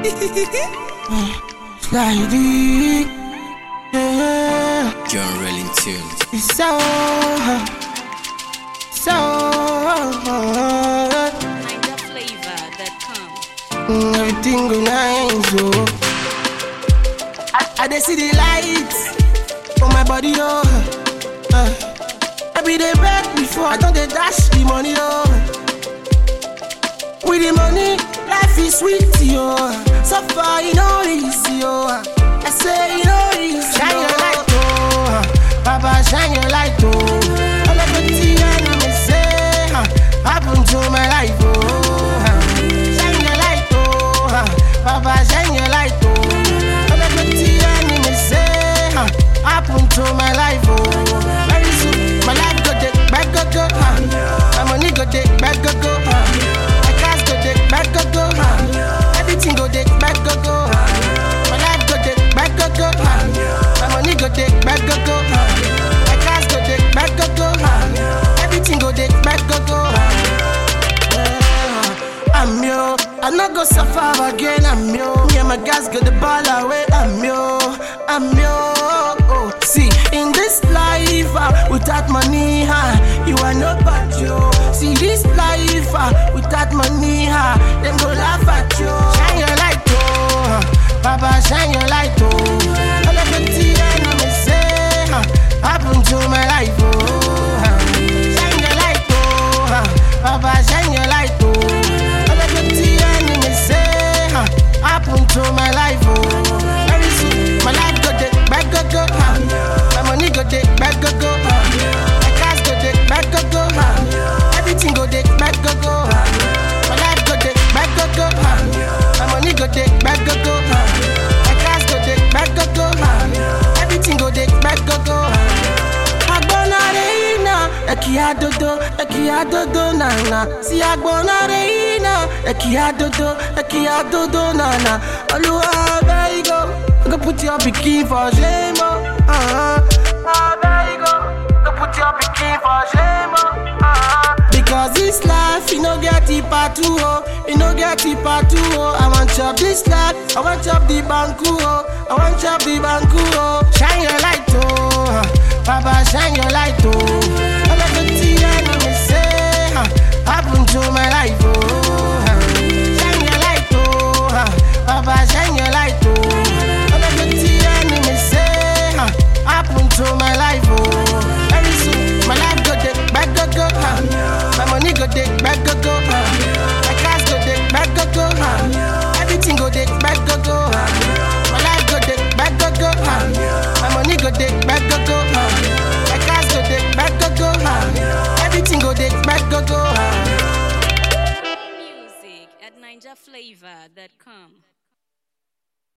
Sliding, yeah, John Rolling Tune. it's so, so, NigerFlavor.com. mm, everything go nice, oh. I, I dey see the lights for my body, oh. Uh, I be the beg before I don't dey dash the money, oh. With the money, life is sweet, yo. So far, you know easy, yo. I say, you know easy. Shine your light, oh. Papa, shine your light, oh. All of the tea and me say, uh, happen to my life, oh. Shine your light, oh. Papa, shine your light, oh. All of the tea and me say, uh, happen to my life, oh. Very soon, my life go dey back, go, go, uh. My money go dey back, go, go, uh. My cars go dey back, go, go, uh. Everything go dey back, go, go, uh. My life go dey back, go, go, uh. My money go dey back, go, go, uh. My cars go dey back, go, go, uh. Everything go dey back, go, go, uh. I'm yo, I no go suffer again. I'm yo, me and my guys got the ball away. I'm yo, I'm yo. Oh, see, in this life, uh, without money, huh, you are nobody, yo. See, this life, uh, without money, huh, them go laugh at you. Shine your light, oh, Papa, shine your light, oh. All of the tea and me say, huh, happen to my life, oh. huh. Shine your light, oh, huh, Papa, shine your light, oh. All of the tea and me say, huh, happen to my life, oh. Very soon, my life go dey back, go, go, huh. My money go dey back, go, go, huh. My cars go dey back, go, go, huh. Everything go dey back, go, go, huh. My life go dey back, go, go, huh. My money go dey back, go, go, huh. My cars go dey back, go, go, huh. Everything go dey back, go, go, huh. Agbonare ina, eki adodo, eki adodo nana. Si agbonare ina, eki adodo, eki adodo nana. Oluwa there you go, go put your pikin for shame, oh. Uh-huh. Ah, there you go, go put your pikin for shame, oh. Uh-huh. Because this life, you no get it part two, oh. You no get it part two, oh. I want chop this life, I want chop the banku, oh. I want chop the banku, oh. Shine your light, oh. Papa, shine your light, oh. All of the tea and me say, huh, happen to my life, oh. huh. Shine your light, oh. huh. Papa, shine your light, oh. All of the tea and me say, huh, happen to my life, oh. Very soon, my life go dey back, go, go, huh. My money go dey back, go, go, huh. My cars go dey back, go, go, huh. Everything go dey back, go, go, huh. My life go dey back, go, go, huh. My money go dey back, go, go, huh. My cars go dey back, go, go, huh. Everything go dey back, go, go, huh. Music at NigerFlavor.com.